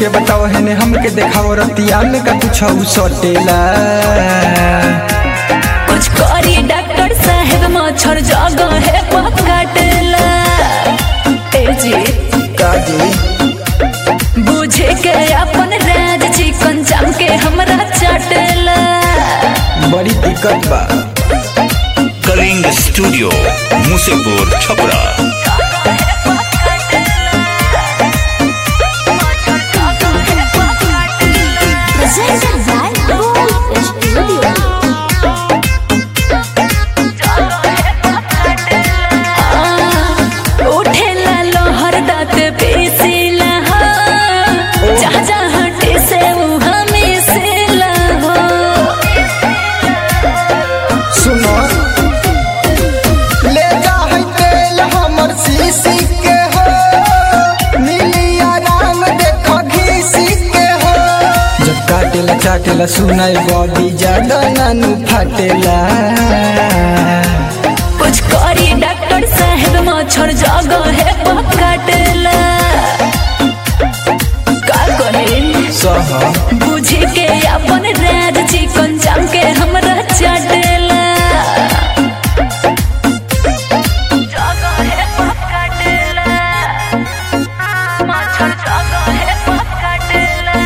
के बताओ है ने हमके देखाओ रतिया में का कुछ सटेला कुछ करी डॉक्टर साहेब मच्छर जगह है पकड़ला ए जी काजी बुझे के अपन राज चिकन चाम के हमरा चटेला बड़ी दिक्कत बा Kaling studio Musepur Chhapra Presented by Gold Studio. उठेला लोहर दाँत पीसीला हो जहाँ जहाँ टिसे उहाँ मिसेला हो सुनो ले जा है तेल हमर सीसी के हो मिली आराम देखो घीसी के हो जब काटेला चाटेला सुनाई बॉडी ज्यादा नानू फाटेला कुछ करी डॉक्टर साहेब मच्छर जगह है पकड़ला का कहे सह बुझी के अपन राज चिकन चाम के हमरा चटेला जगह है पकड़ला मच्छर जगह है पकड़ला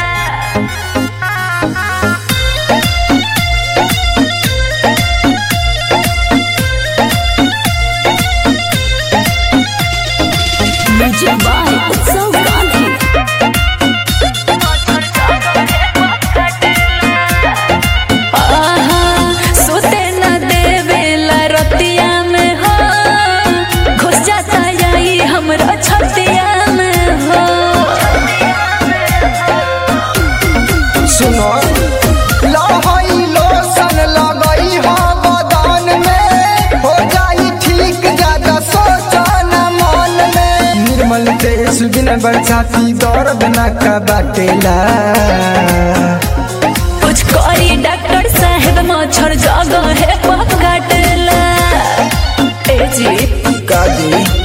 Music by Utsav Gandhi. आहा, सोते न देवेला रतिया में हो घुस जाता यही हमरा छतिया में हो सुनो लहई लोशन लगई हो बदन में हो जाई ठीक ज्यादा सोचो न मन में निर्मल तेज बिन बरसाती दर्द न का बाटेला कुछ करी डॉक्टर साहेब मच्छर जगह है पकड़ला ए जी काजी